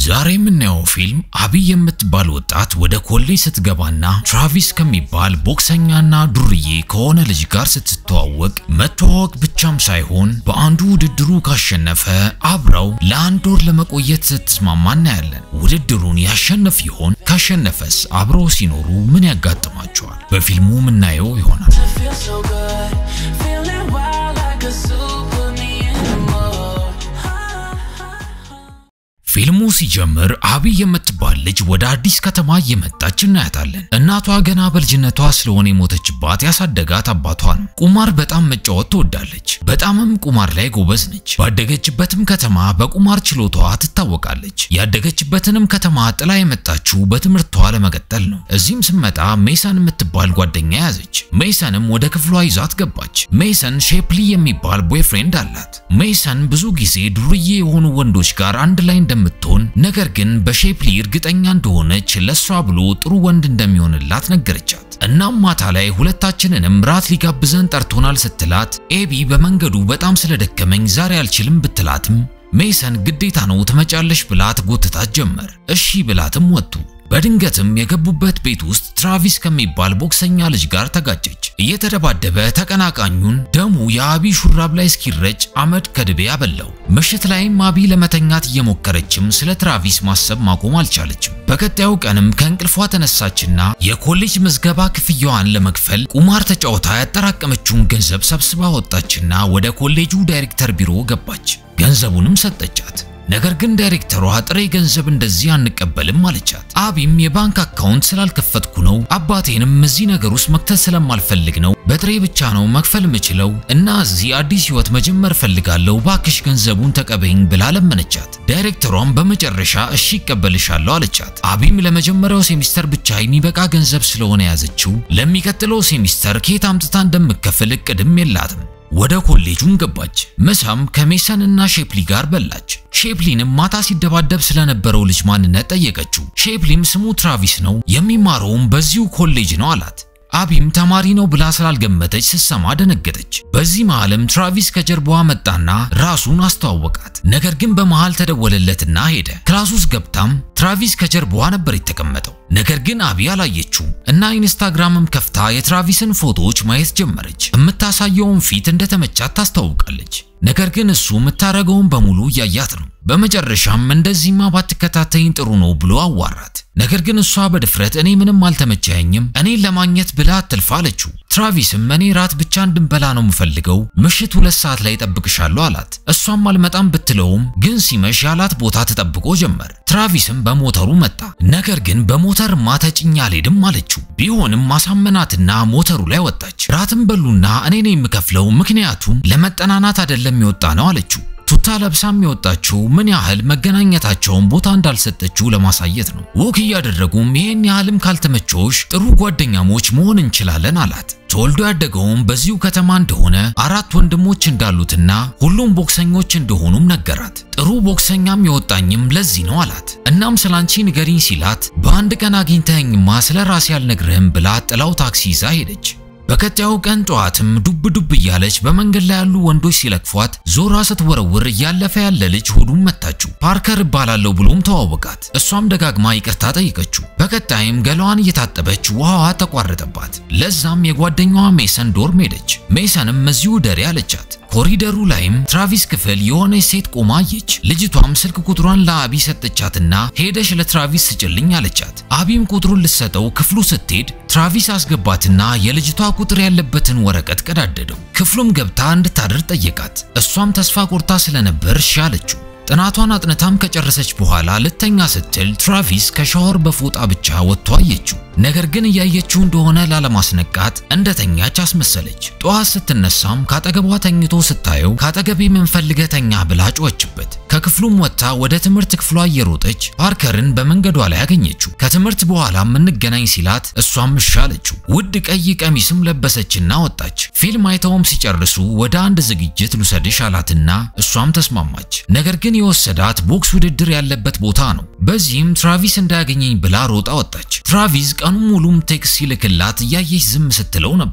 ዛሬ የምናየው ፊልም አቢ የምትባል ወጣት ወደ ኮሌጅ ስትገባና ትራቪስ ከሚባል ቦክሰኛና ዱርዬ ከሆነ ልጅ ጋር ስትተዋወቅ መተዋወቅ ብቻም ሳይሆን በአንዱ ውድድሩ ካሸነፈ አብረው ለአንድ ወር ለመቆየት ስትስማማ እናያለን። ውድድሩን ያሸንፍ ይሆን? ካሸነፈስ አብረው ሲኖሩ ምን ያጋጥማቸዋል? በፊልሙ የምናየው ይሆናል። feel so good. Feeling wild like a zoo. Put me in the mood. ፊልሙ ሲጀምር አቢ የምትባል ልጅ ወደ አዲስ ከተማ እየመጣች እናያታለን። እናቷ ገና በልጅነቷ ስለሆነ የሞተችባት ያሳደጋት አባቷ ነው። ቁማር በጣም መጫወት ትወዳለች። በጣምም ቁማር ላይ ጎበዝ ነች። ባደገችበትም ከተማ በቁማር ችሎቷ ትታወቃለች። ያደገችበትንም ከተማ ጥላ የመጣችው በትምህርቷ ለመቀጠል ነው። እዚህም ስመጣ ሜሰን የምትባል ጓደኛ ያዘች። ሜሰንም ወደ ክፍሏ ይዛት ገባች። ሜሰን ሼፕሊ የሚባል ቦይፍሬንድ አላት። ሜሰን ብዙ ጊዜ ዱርዬ የሆኑ ወንዶች ጋር አንድ ላይ እንደምትሆን ነገር ግን በሼፕሊ እርግጠኛ እንደሆነች ለሷ ብሎ ጥሩ ወንድ እንደሚሆንላት ነገረቻት። እናም ማታ ላይ ሁለታችንንም ራት ሊጋብዘን ጠርቶናል ስትላት ኤቢ በመንገዱ በጣም ስለደከመኝ ዛሬ አልችልም ብትላትም ሜሰን ግዴታ ነው ትመጫለሽ ብላት ጎትታት ጀመር። እሺ ብላትም ወጡ። በድንገትም የገቡበት ቤት ውስጥ ትራቪስ ከሚባል ቦክሰኛ ልጅ ጋር ተጋጨች። እየተደባደበ ተቀናቃኙን ደሙ የአቢ ሹራብ ላይ እስኪረጭ አመድ ከድቤ አበላው። ምሽት ላይም አቢ ለመተኛት እየሞከረችም ስለ ትራቪስ ማሰብ ማቆም አልቻለችም። በቀጣዩ ቀንም ከእንቅልፏ ተነሳችና የኮሌጅ ምዝገባ ክፍያዋን ለመክፈል ቁማር ተጫውታ ያጠራቀመችውን ገንዘብ ሰብስባ ወጣችና ወደ ኮሌጁ ዳይሬክተር ቢሮ ገባች። ገንዘቡንም ሰጠቻት። ነገር ግን ዳይሬክተሯ ጥሬ ገንዘብ እንደዚህ አንቀበልም አለቻት። አቢም የባንክ አካውንት ስላልከፈትኩ ነው፣ አባቴንም እዚህ ነገር ውስጥ መክተት ስለማልፈልግ ነው፣ በጥሬ ብቻ ነው መክፈል የምችለው እና እዚህ አዲስ ህይወት መጀመር ፈልጋለሁ፣ ባክሽ ገንዘቡን ተቀበይኝ ብላ ለመነቻት። ዳይሬክተሯም በመጨረሻ እሺ ይቀበልሻለሁ አለቻት። አቢም ለመጀመሪያው ሴሚስተር ብቻ የሚበቃ ገንዘብ ስለሆነ ያዘችው ለሚቀጥለው ሴሚስተር ከየት አምጥታ እንደምከፍል እቅድም የላትም። ወደ ኮሌጁን ገባች። ምሳም ከሜሰን እና ሼፕሊ ጋር በላች። ሼፕሊንም ማታ ሲደባደብ ስለነበረው ልጅ ማንነት ጠየቀችው። ሼፕሊም ስሙ ትራቪስ ነው፣ የሚማረውም በዚሁ ኮሌጅ ነው አላት። አቢም ተማሪ ነው ብላ ስላልገመተች ስትሰማ ደነገጠች። በዚህ መሃልም ትራቪስ ከጀርባዋ መጣና ራሱን አስተዋወቃት። ነገር ግን በመሃል ተደወለለትና ሄደ። ክላስ ውስጥ ገብታም ትራቪስ ከጀርባዋ ነበር የተቀመጠው። ነገር ግን አቢ አላየችውም እና ኢንስታግራምም ከፍታ የትራቪስን ፎቶዎች ማየት ጀመረች። የምታሳየውን ፊት እንደተመቻት ታስታውቃለች። ነገር ግን እሱ የምታረገውን በሙሉ እያያት ነው። በመጨረሻም እንደዚህማ ባትከታተይኝ ጥሩ ነው ብሎ አዋራት። ነገር ግን እሷ በድፍረት እኔ ምንም አልተመቸኝም፣ እኔን ለማግኘት ብላ አትልፋ አለችው። ትራቪስም እኔ ራት ብቻ እንድንበላ ነው የምፈልገው፣ ምሽት ሁለት ሰዓት ላይ ጠብቅሻለሁ አላት። እሷም አልመጣም ብትለውም ግን ሲመሽ ያላት ቦታ ተጠብቆ ጀመር። ትራቪስም በሞተሩ መጣ። ነገር ግን በሞተርማ ተጭኛ አልሄድም አለችው። ቢሆንም ማሳመናትና ሞተሩ ላይ ወጣች። ራትም በሉና እኔ ነኝ የምከፍለው፣ ምክንያቱም ለመጠናናት አይደለም የወጣ ነው አለችው። ቱታ ለብሳም የወጣችው ምን ያህል መገናኘታቸውን ቦታ እንዳልሰጠችው ለማሳየት ነው። ወክ እያደረጉም ይህን ያህልም ካልተመቸውሽ ጥሩ ጓደኛሞች መሆን እንችላለን አላት። ተወልዶ ያደገውም በዚሁ ከተማ እንደሆነ አራት ወንድሞች እንዳሉትና ሁሉም ቦክሰኞች እንደሆኑም ነገራት። ጥሩ ቦክሰኛም የወጣኝም ለዚህ ነው አላት። እናም ስላንቺ ንገሪኝ ሲላት በአንድ ቀን አግኝተኸኝማ ስለ ራሴ አልነግርህም ብላ ጥላው ታክሲ ይዛ ሄደች። በቀጣዩ ቀን ጠዋትም ዱብ ዱብ እያለች በመንገድ ላይ ያሉ ወንዶች ሲለክፏት ዞራ ስትወረውር እያለፈ ያለ ልጅ ሆዱን መታችው። ፓርከር እባላለሁ ብሎም ተዋወቃት። እሷም ደጋግማ ይቅርታ ጠይቀችው። በቀጣይም ገላዋን እየታጠበች ውሃዋ ተቋረጠባት። ለዛም የጓደኛዋ ሜሰን ዶርም ሄደች። ሜሰንም እዚሁ ደሪ አለቻት። ኮሪደሩ ላይም ትራቪስ ክፍል የሆነች ሴት ቆማ አየች። ልጅቷም ስልክ ቁጥሯን ለአቢ ሰጠቻትና ሄደሽ ለትራቪስ ስጭልኝ አለቻት። አቢም ቁጥሩን ልትሰጠው ክፍሉ ስትሄድ ትራቪስ አስገባትና የልጅቷ ቁጥር ያለበትን ወረቀት ቀዳደደው። ክፍሉም ገብታ እንድታድር ጠየቃት። እሷም ተስፋ ቆርጣ ስለነበር እሺ አለችው። ጥናቷን አጥንታም ከጨረሰች በኋላ ልተኛ ስትል ትራቪስ ከሻወር በፎጣ ብቻ ወጥቶ አየችው። ነገር ግን እያየችው እንደሆነ ላለማስነቃት እንደተኛች አስመሰለች። ጠዋት ስትነሳም ካጠገቧ ተኝቶ ስታየው ካጠገቤ ምን ፈልገህ ተኛ ብላ ጮኸችበት። ከክፍሉም ወጥታ ወደ ትምህርት ክፍሏ እየሮጠች ፓርከርን በመንገዷ ላይ አገኘችው። ከትምህርት በኋላም እንገናኝ ሲላት እሷም እሺ አለችው። ውድ ቀይ ቀሚስም ለበሰችና ወጣች። ፊልም አይተውም ሲጨርሱ ወደ አንድ ዝግጅት ልውሰድሽ አላትና እሷም ተስማማች። ነገር ግን የወሰዳት ቦክስ ውድድር ያለበት ቦታ ነው። በዚህም ትራቪስ እንዳያገኘኝ ብላ ሮጣ ወጣች። ትራቪስ ቀኑ ሙሉም ቴክስት ሲልክላት እያየች ዝም ስትለው ነበር።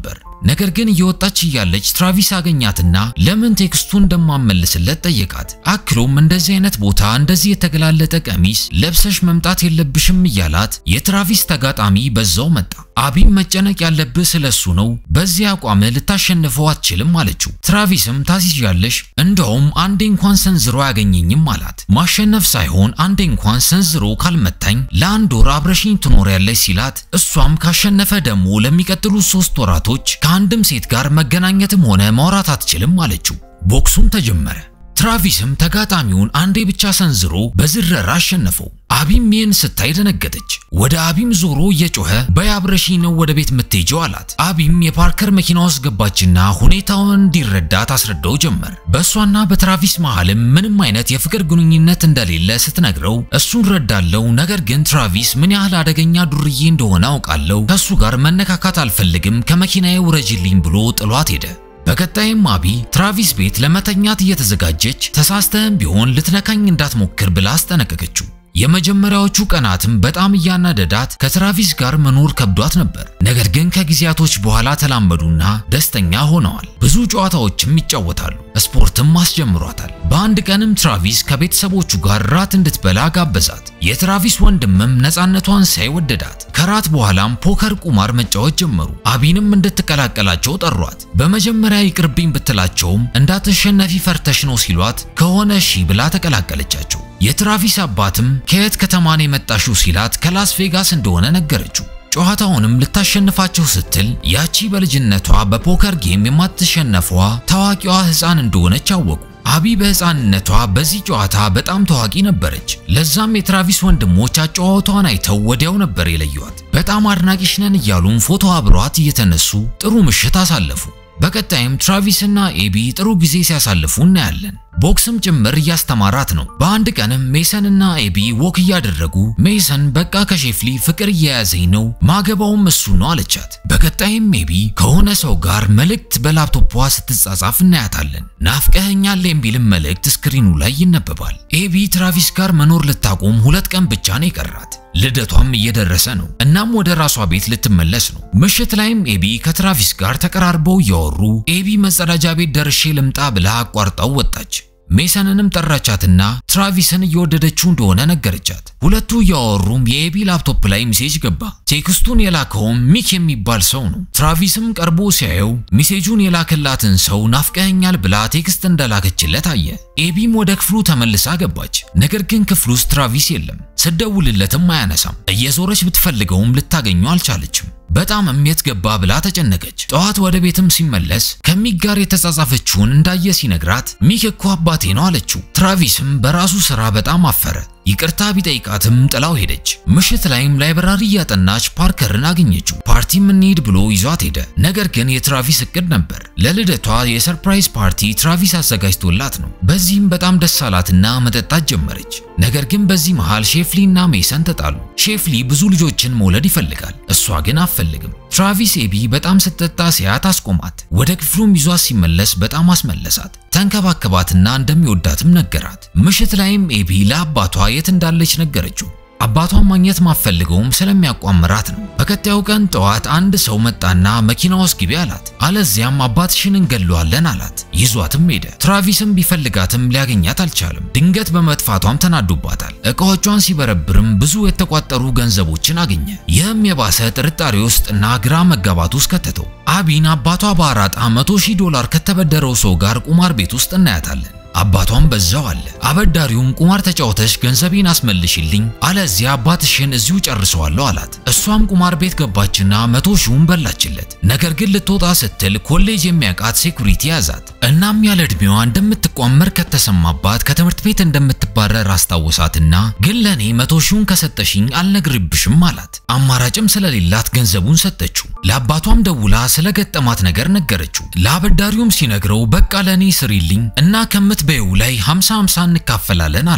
ነገር ግን እየወጣች እያለች ትራቪስ አገኛትና ለምን ቴክስቱ እንደማመልስለት ጠየቃት። አክሎም እንደዚህ አይነት ቦታ እንደዚህ የተገላለጠ ቀሚስ ለብሰሽ መምጣት የለብሽም እያላት የትራቪስ ተጋጣሚ በዛው መጣ። አቢም መጨነቅ ያለብህ ስለሱ ነው፣ በዚህ አቋም ልታሸንፈው አትችልም አለችው። ትራቪስም ታሲዣለሽ፣ እንደውም አንዴ እንኳን ሰንዝሮ አያገኘኝም አላት። ማሸነፍ ሳይሆን አንዴ እንኳን ሰንዝሮ ካልመታኝ ለአንድ ወር አብረሽኝ ትኖሪያለሽ ሲላት፣ እሷም ካሸነፈ ደግሞ ለሚቀጥሉት ሶስት ወራቶች ከአንድም ሴት ጋር መገናኘትም ሆነ ማውራት አትችልም አለችው። ቦክሱም ተጀመረ። ትራቪስም ተጋጣሚውን አንዴ ብቻ ሰንዝሮ በዝረራ አሸነፈው። አቢም ይህን ስታይ ደነገጠች። ወደ አቢም ዞሮ እየጮኸ በያብረሺ ነው ወደ ቤት የምትሄጀው አላት። አቢም የፓርከር መኪና ውስጥ ገባችና ሁኔታውን እንዲረዳ ታስረዳው ጀመር። በእሷና በትራቪስ መሃልም ምንም አይነት የፍቅር ግንኙነት እንደሌለ ስትነግረው እሱን ረዳለው፣ ነገር ግን ትራቪስ ምን ያህል አደገኛ ዱርዬ እንደሆነ አውቃለሁ፣ ከእሱ ጋር መነካካት አልፈልግም፣ ከመኪናዬ ውረጅልኝ ብሎ ጥሏት ሄደ። በቀጣይም አቢ ትራቪስ ቤት ለመተኛት እየተዘጋጀች ተሳስተህም ቢሆን ልትነካኝ እንዳትሞክር ብላ አስጠነቀቀችው። የመጀመሪያዎቹ ቀናትም በጣም እያናደዳት ከትራቪስ ጋር መኖር ከብዷት ነበር። ነገር ግን ከጊዜያቶች በኋላ ተላመዱና ደስተኛ ሆነዋል። ብዙ ጨዋታዎችም ይጫወታሉ። ስፖርትም አስጀምሯታል። በአንድ ቀንም ትራቪስ ከቤተሰቦቹ ጋር ራት እንድትበላ ጋበዛት። የትራቪስ ወንድምም ነፃነቷን ሳይወደዳት ከራት በኋላም ፖከር ቁማር መጫወት ጀመሩ። አቢንም እንድትቀላቀላቸው ጠሯት። በመጀመሪያ ይቅርብኝ ብትላቸውም እንዳትሸነፊ ፈርተሽ ነው ሲሏት ከሆነ እሺ ብላ ተቀላቀለቻቸው። የትራቪስ አባትም ከየት ከተማን የመጣሽው ሲላት ከላስ ቬጋስ እንደሆነ ነገረችው። ጨዋታውንም ልታሸንፋቸው ስትል ያቺ በልጅነቷ በፖከር ጌም የማትሸነፏ ታዋቂዋ ሕፃን እንደሆነች አወቁ። አቢ በሕፃንነቷ በዚህ ጨዋታ በጣም ታዋቂ ነበረች። ለዛም የትራቪስ ወንድሞች አጨዋወቷን አይተው ወዲያው ነበር የለዩዋት። በጣም አድናቂሽ ነን እያሉም ፎቶ አብሯት እየተነሱ ጥሩ ምሽት አሳለፉ። በቀጣይም ትራቪስ እና ኤቢ ጥሩ ጊዜ ሲያሳልፉ እናያለን። ቦክስም ጭምር እያስተማራት ነው። በአንድ ቀንም ሜሰን እና ኤቢ ወክ እያደረጉ ሜሰን በቃ ከሼፍሊ ፍቅር እየያዘኝ ነው ማገባውም እሱ ነው አለቻት። በቀጣይም ኤቢ ከሆነ ሰው ጋር መልእክት በላፕቶፖ ስትጻጻፍ እናያታለን። ናፍቀኸኛል የሚልም መልእክት ስክሪኑ ላይ ይነበባል። ኤቢ ትራቪስ ጋር መኖር ልታቆም ሁለት ቀን ብቻ ነው የቀራት። ልደቷም እየደረሰ ነው። እናም ወደ ራሷ ቤት ልትመለስ ነው። ምሽት ላይም ኤቢ ከትራቪስ ጋር ተቀራርበው እያወሩ ኤቢ መጸዳጃ ቤት ደርሼ ልምጣ ብላ አቋርጣው ወጣች። ሜሰንንም ጠራቻትና ትራቪስን እየወደደችው እንደሆነ ነገረቻት። ሁለቱ እያወሩም የኤቢ ላፕቶፕ ላይ ሜሴጅ ገባ። ቴክስቱን የላከውም ሚክ የሚባል ሰው ነው። ትራቪስም ቀርቦ ሲያየው ሜሴጁን የላከላትን ሰው ናፍቀኸኛል ብላ ቴክስት እንደላከችለት አየ። ኤቢም ወደ ክፍሉ ተመልሳ ገባች። ነገር ግን ክፍሉ ውስጥ ትራቪስ የለም። ስደውልለትም አያነሳም። እየዞረች ብትፈልገውም ልታገኘው አልቻለችም። በጣምም የት ገባ ብላ ተጨነቀች። ጠዋት ወደ ቤትም ሲመለስ ከሚክ ጋር የተጻጻፈችውን እንዳየ ሲነግራት ሚክ እኮ አባቴ ነው አለችው። ትራቪስም በራሱ ስራ በጣም አፈረ። ይቅርታ ቢጠይቃትም ጥላው ሄደች። ምሽት ላይም ላይብራሪ እያጠናች ፓርከርን አገኘችው። ፓርቲም እንሂድ ብሎ ይዟት ሄደ። ነገር ግን የትራቪስ እቅድ ነበር። ለልደቷ የሰርፕራይዝ ፓርቲ ትራቪስ አዘጋጅቶላት ነው። በዚህም በጣም ደስ አላትና መጠጣት ጀመረች። ነገር ግን በዚህ መሃል ሼፍሊ እና ሜሰን ተጣሉ። ሼፍሊ ብዙ ልጆችን መውለድ ይፈልጋል፣ እሷ ግን አትፈልግም። ትራቪስ ኤቢ በጣም ስትጠጣ ሲያት አስቆማት። ወደ ክፍሉም ይዟት ሲመለስ በጣም አስመለሳት። ተንከባከባትና እንደሚወዳትም ነገራት። ምሽት ላይም ኤቢ ለአባቷ የት እንዳለች ነገረችው። አባቷን ማግኘት ማፈልገውም ስለሚያቋምራት ነው። በቀጣዩ ቀን ጠዋት አንድ ሰው መጣና መኪና ውስጥ ግቢ አላት። አለዚያም አባትሽን እንገለዋለን አላት። ይዟትም ሄደ። ትራቪስም ቢፈልጋትም ሊያገኛት አልቻለም። ድንገት በመጥፋቷም ተናዶባታል። እቃዎቿን ሲበረብርም ብዙ የተቋጠሩ ገንዘቦችን አገኘ። ይህም የባሰ ጥርጣሬ ውስጥና ግራ መጋባት ውስጥ ከተተው። አቢን አባቷ በአራጣ መቶ ሺህ ዶላር ከተበደረው ሰው ጋር ቁማር ቤት ውስጥ እናያታለን። አባቷም በዛው አለ። አበዳሪውም ቁማር ተጫውተሽ ገንዘቤን አስመልሽልኝ፣ አለዚያ አባትሽን እዚሁ ጨርሰዋለሁ አላት። እሷም ቁማር ቤት ገባችና መቶ ሺውን በላችለት። ነገር ግን ልትወጣ ስትል ኮሌጅ የሚያውቃት ሴኩሪቲ ያዛት። እናም ያለ ዕድሜዋ እንደምትቋመር ከተሰማባት ከትምህርት ቤት እንደምትባረር አስታወሳትና ግን ለእኔ መቶ ሺውን ከሰጠሽኝ አልነግርብሽም አላት። አማራጭም ስለሌላት ገንዘቡን ሰጠችው። ለአባቷም ደውላ ስለገጠማት ነገር ነገረችው። ለአበዳሪውም ሲነግረው በቃ ለእኔ ስሪልኝ እና ከምት በይው ላይ 50 50 እንካፈላለን አላት።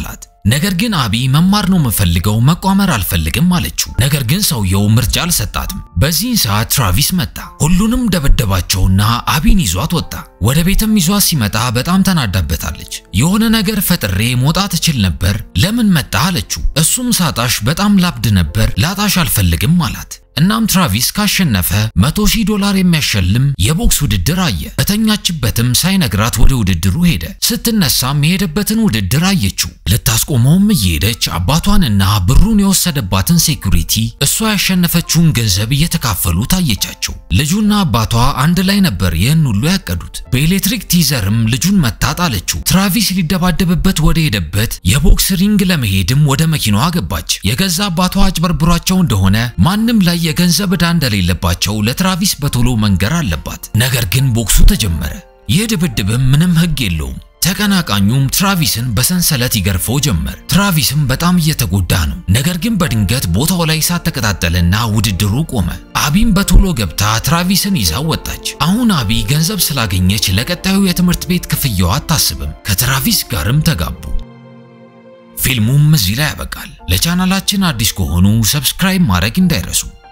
ነገር ግን አቢ መማር ነው የምፈልገው መቋመር አልፈልግም አለችው። ነገር ግን ሰውየው ምርጫ አልሰጣትም። በዚህን ሰዓት ትራቪስ መጣ። ሁሉንም ደበደባቸውና አቢን ይዟት ወጣ። ወደ ቤትም ይዟት ሲመጣ በጣም ተናዳበታለች። የሆነ ነገር ፈጥሬ መውጣት እችል ነበር፣ ለምን መጣ አለችው። እሱም ሳጣሽ በጣም ላብድ ነበር፣ ላጣሽ አልፈልግም አላት። እናም ትራቪስ ካሸነፈ 100 ሺህ ዶላር የሚያሸልም የቦክስ ውድድር አየ። በተኛችበትም ሳይነግራት ወደ ውድድሩ ሄደ። ስትነሳም የሄደበትን ውድድር አየችው። ልታስቆመውም እየሄደች አባቷንና ብሩን የወሰደባትን ሴኩሪቲ እሷ ያሸነፈችውን ገንዘብ እየተካፈሉ ታየቻቸው። ልጁና አባቷ አንድ ላይ ነበር ይህን ሁሉ ያቀዱት። በኤሌክትሪክ ቲዘርም ልጁን መታት አለችው። ትራቪስ ሊደባደብበት ወደ ሄደበት የቦክስ ሪንግ ለመሄድም ወደ መኪናዋ ገባች። የገዛ አባቷ አጭበርብሯቸው እንደሆነ ማንም ላይ የገንዘብ ዕዳ እንደሌለባቸው ለትራቪስ በቶሎ መንገር አለባት። ነገር ግን ቦክሱ ተጀመረ። ይህ ድብድብም ምንም ሕግ የለውም። ተቀናቃኙም ትራቪስን በሰንሰለት ይገርፈው ጀመር። ትራቪስም በጣም እየተጎዳ ነው። ነገር ግን በድንገት ቦታው ላይ እሳት ተቀጣጠለና ውድድሩ ቆመ። አቢም በቶሎ ገብታ ትራቪስን ይዛ ወጣች። አሁን አቢ ገንዘብ ስላገኘች ለቀጣዩ የትምህርት ቤት ክፍያዋ አታስብም። ከትራቪስ ጋርም ተጋቡ። ፊልሙም እዚህ ላይ ያበቃል። ለቻናላችን አዲስ ከሆኑ ሰብስክራይብ ማድረግ እንዳይረሱ።